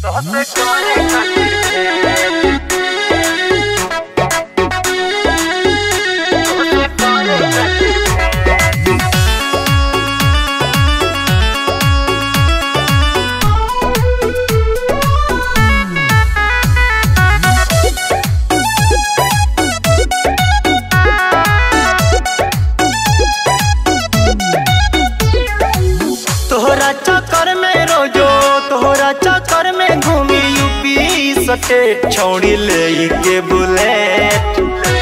तोहसे करे खातिर भेंट तोहसे करे खातिर भेंट तोहरा चक्कर में रोजो तोहरा चक्कर में घूमी यूपी सटे छौड़ी ले के बुलेट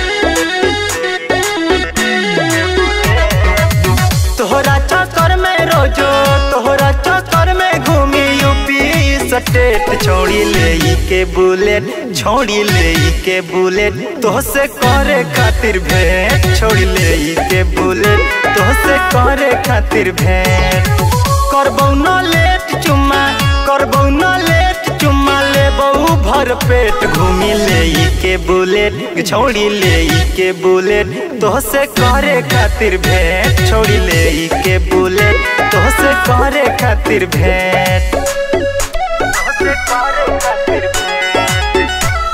तोहरा चक्कर में रोजो तोहरा चक्कर में घूमी यूपी सटेट छौड़ी ले के बुलेट छौड़ी ले के बुलेट तोहसे करे खातिर भेंट छौड़ी ले के बुलेट तोहसे करे खातिर भेंट करबौ न लेट चुम्मा करबौ न लेट चुम्मा लेबौ भर पेट घूमी ले के बुलेट छौड़ी ले के बुलेट तोहसे करे खातिर भेंट छौड़ी ले के बुलेट तोहसे करे खातिर भेंट तोहसे करे खातिर भेंट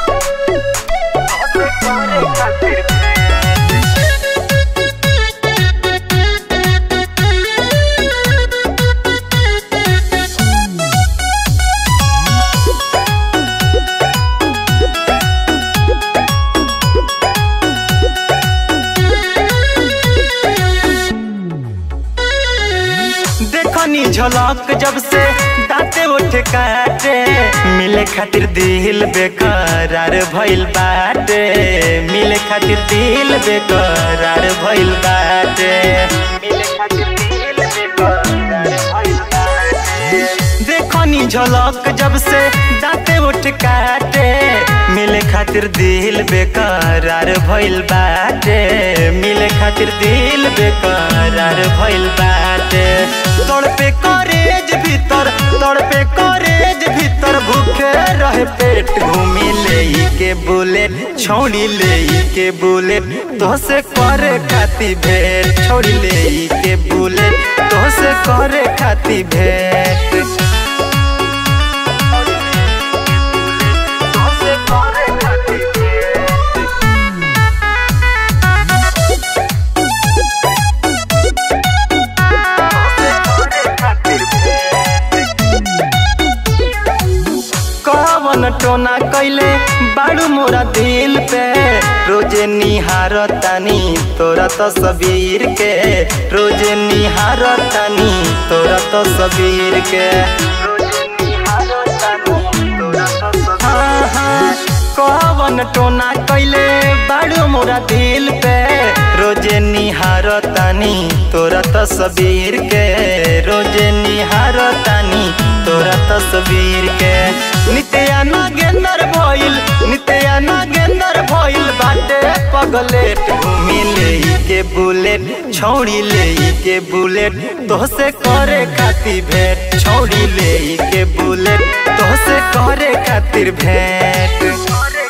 तोहसे करे खातिर भेंट देखनी झलक जब से दाते उठ काटे मिले खातिर दिल बेकरार भइल बाटे मिले खातिर दिल बेकरार भइल बाटे मिले खातिर दिल बेकरार भइल बाटे देखनी झलक जब से दाते उठ काटे मिले खातिर दिल बेकरार भइल बाटे मिले खातिर दिल बेकरार भइल बाटे तोड़ पे करेज भीतर तोड़ पे करेज भीतर भूखे रहे पेट घूमी ले के बुलेट छोड़ी ले के बुलेट तोहसे करे खाती भेंट छोड़ी ले के बुलेट तोहसे करे खाती भेंट तोहसे करे खातिर भेंट कवन टोना कैले बाड़ू मोरा दिल पे रोजे निहार तानी तोरा तो सबीर के रोजे निहार तानी तोरा तो सबीर के हाँ, हाँ, कवन टोना कैले बाड़ू मोरा दिल पे रोजे निहार तानी तोरा तस्वीर के रोजे निहार तानी तोरा तस्वीर के नित्या नागेंदर भइल नित्या नागेंदर भइल बाटे पगलेट घूमी ले के बुलेट छौड़ी ले के बुलेट तोहसे करे खातिर भेंट छौड़ी ले के बुलेट तोहसे करे खातिर भेंट